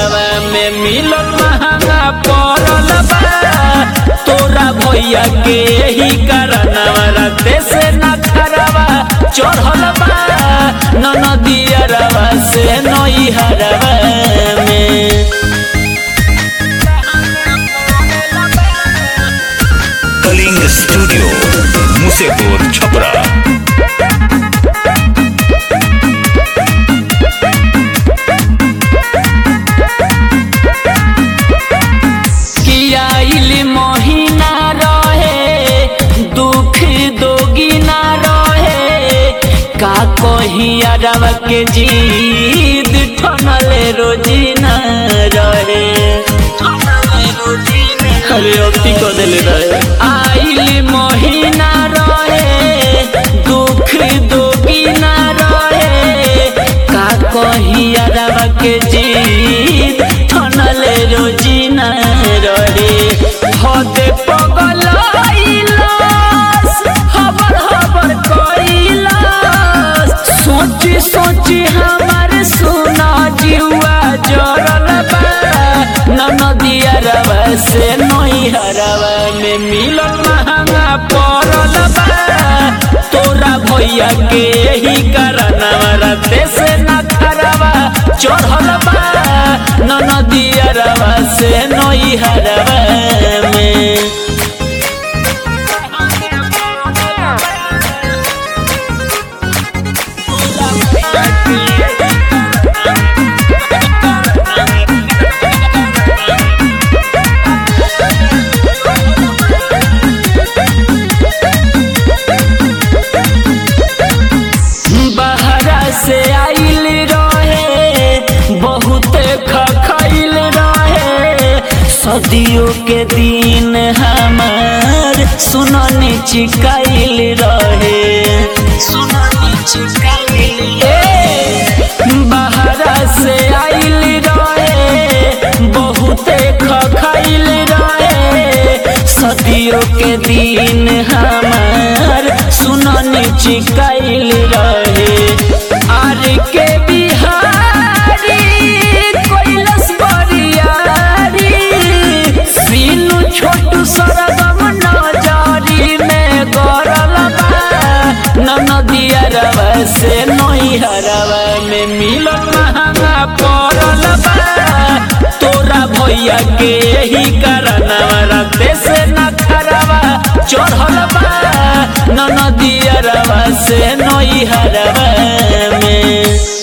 हरवा में मिलन महंगा पड़ल बा तोरा भैया के यही कारणवा राते से न खरवा चढ़ल बा ननदिया रवा से नई हरवा में कलिंग स्टूडियो मुसेपुर छपरा कियाइल महीना रहे दुख दोगी ना रहे का कही अरब के जीद ठनले रोजी न रहे अरे अति को दिल रहे आइल महीना रहे दुख दोगी ना रहे का कही अरब के जीद ठनले रोजी न रहे हद पगल हबर हबर कैलास सोची सोची हमार सुना जुआ जरल बा ननदिया रवा से नई हरवा में मिलन महंगा पड़ल बा तोरा भैया के यही कारणवा राते से न खरवा चढ़ल बा ननदिया रवा से नई हरवा में बहरा से आइल रहे बहुत खखैल रहे सदियों के दिन हमार सुननी चिकाइल रहे सुननी चिकाइल बहरा से आइल रहे बहुत खखैल रहे सदियों के दिन हमार सुननी चिकाइल रहे आर के बिहारी कैलस बरियारी सीनु छोटू सरगम नजरी में गरल बा ननदिया रवा से नई हरवा में मिलन महंगा पड़ल बा तोरा भैया के यही कारणवा राते से न खरवा चढ़ल बा ननदिया रवा से नई हरवा में